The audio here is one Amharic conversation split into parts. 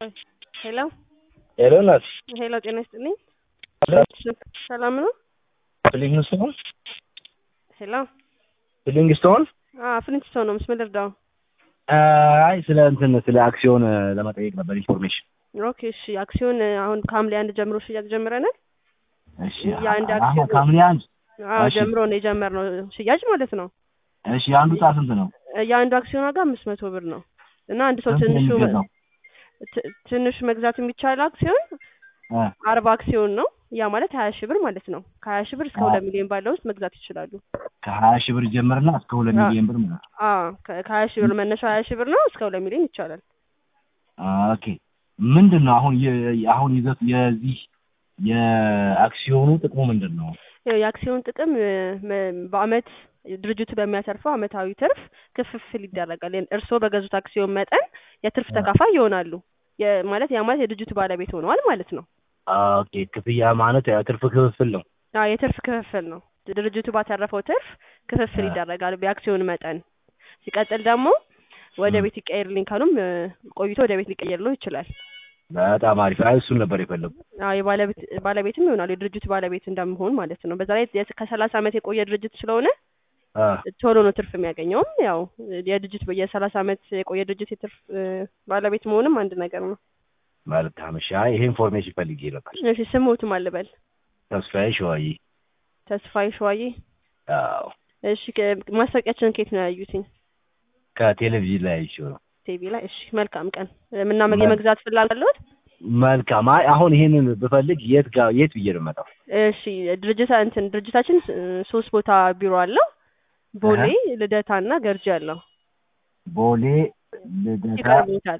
ሄሎ ሄሎ ናት ሄሎ፣ ጤና ይስጥልኝ። ሰላም ነው? ፍሊንግ ስቶን ሄሎ፣ ፍሊንግ ስቶን ፍሊንት ስቶን ነው። ምስል እርዳው። አይ ስለ እንትን ስለ አክሲዮን ለመጠየቅ ነበር ኢንፎርሜሽን። ኦኬ፣ እሺ። አክሲዮን አሁን ከሐምሌ አንድ ጀምሮ ሽያጭ ጀምረናል። እሺ የአንድ አሁን አክሲዮን ከሐምሌ አንድ አዎ፣ እሺ። ጀምሮ ነው የጀመርነው ሽያጭ ማለት ነው። እሺ አንዱ ዕጣ ስንት ነው? የአንዱ አክሲዮን ዋጋ አምስት መቶ ብር ነው እና አንድ ሰው ስንት ነው ትንሹ የሚገዛው? ት- ትንሹ መግዛት የሚቻለው አክሲዮን እ አርባ አክሲዮን ነው። ያ ማለት ሀያ ሺህ ብር ማለት ነው። ከሀያ ሺህ ብር እስከ አዎ። ሁለት ሚሊዮን ባለው ውስጥ መግዛት ይችላሉ። ከሀያ ሺህ ብር ጀምርና እስከ ሁለት አዎ። ሚሊዮን ብር ማለት ነው። አዎ ከ- ከሀያ ሺህ ብር መነሻው ሀያ ሺህ ብር ነው። እስከ ሁለት ሚሊዮን ይቻላል። ኦኬ ምንድን ነው አሁን የ- አሁን ይዘት የዚህ የአክሲዮኑ ጥቅሙ ምንድን ነው? ያው የአክሲዮን ጥቅም እ፣ መ- በአመት ድርጅቱ በሚያተርፈው አመታዊ ትርፍ ክፍፍል ይደረጋል። ያን እርስዎ በገዙት አክሲዮን መጠን የትርፍ ተካፋይ ይሆናሉ። የ- ማለት ያ ማለት የድርጅቱ ባለቤት ሆነዋል ማለት ነው። ኦኬ ክፍያ ማለት ያው ትርፍ ክፍፍል ነው። አዎ የትርፍ ክፍፍል ነው። ድርጅቱ ባተረፈው ትርፍ ክፍፍል አ። ይደረጋል የአክሲዮን መጠን። ሲቀጥል ደግሞ ወደ ም። ቤት ይቀየርልኝ ካሉም እ፣ ቆይቶ ወደ ቤት ሊቀየርለው ይችላል። በጣም አሪፍ። አይ እሱን ነበር የፈለጉ። አዎ የባለቤት ባለቤትም ይሆናል የድርጅቱ ባለቤት እንደመሆን ማለት ነው። በዛ ላይ የስ- ከሰላሳ አመት የቆየ ድርጅት ስለሆነ አ ቶሎ ነው ትርፍ የሚያገኘውም። ያው የድርጅት የሰላሳ አመት የቆየ ድርጅት የትርፍ እ፣ ባለቤት መሆንም አንድ ነገር ነው። መልካም። እሺ አይ ይሄ ኢንፎርሜሽን ፈልጌ ነበር። እሺ ስሞቱም አልበል ተስፋዬ ሸዋዬ። ተስፋዬ ሸዋዬ። አዎ እሺ ከ- ማስታወቂያችንን ከየት ነው ያዩትኝ? ከቴሌቪዥን ላይ አይቼው ነው። ቲቪ ላይ። እሺ መልካም ቀን ምና መል- የመግዛት ፍላጎት አለዎት? መልካም። አይ አሁን ይሄንን ብፈልግ የት ጋር የት ብዬ ነው የምመጣው? እሺ ድርጅታ እንትን ድርጅታችን እ፣ ሶስት ቦታ ቢሮ አለው። ቦሌ፣ ልደታ እና ገርጂ አለው። ቦሌ፣ ልደታ፣ ይቀርቡታል።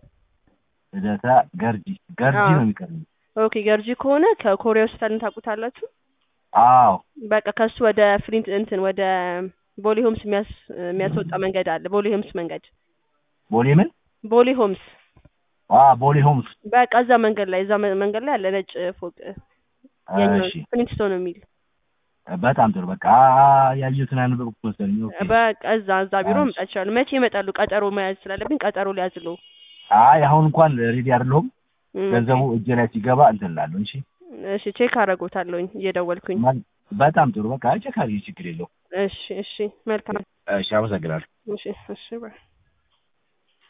ልደታ፣ ገርጂ ገርጂ አዎ። ነው የሚቀርበው። ኦኬ ገርጂ ከሆነ ከኮሪያ ሆስፒታልን ታውቁታላችሁ? አዎ በቃ ከሱ ወደ ፍሊንት እንትን ወደ ቦሌ ሆምስ የሚያስ የሚያስወጣ መንገድ አለ። ቦሌ ሆምስ መንገድ ቦሌ ምን? ቦሌ ሆምስ አ ቦሌ ሆምስ። በቃ እዛ መንገድ ላይ እዛ መ- መንገድ ላይ ያለ ነጭ ፎቅ የኛው እሺ ፍሊንትስቶን የሚል በጣም ጥሩ። በቃ አ- ያየሁትን ያነበብኩት መሰለኝ። ኦኬ። በቃ እዛ እዛ ቢሮ እሺ። መምጣት ይችላሉ። መቼ ይመጣሉ? ቀጠሮ መያዝ ስላለብኝ ቀጠሮ ሊያዝሉ። አይ አሁን እንኳን ሬዲ አይደለሁም። እም፣ ገንዘቡ እጄ ላይ ሲገባ እንትን እላለሁ። እሺ እሺ ቼክ አደርጎታለሁኝ እየደወልኩኝ። መል- በጣም ጥሩ። በቃ ቸካሪ ችግር የለውም። እሺ እሺ መልካም እሺ አመሰግናለሁ። እሺ እሺ ባይ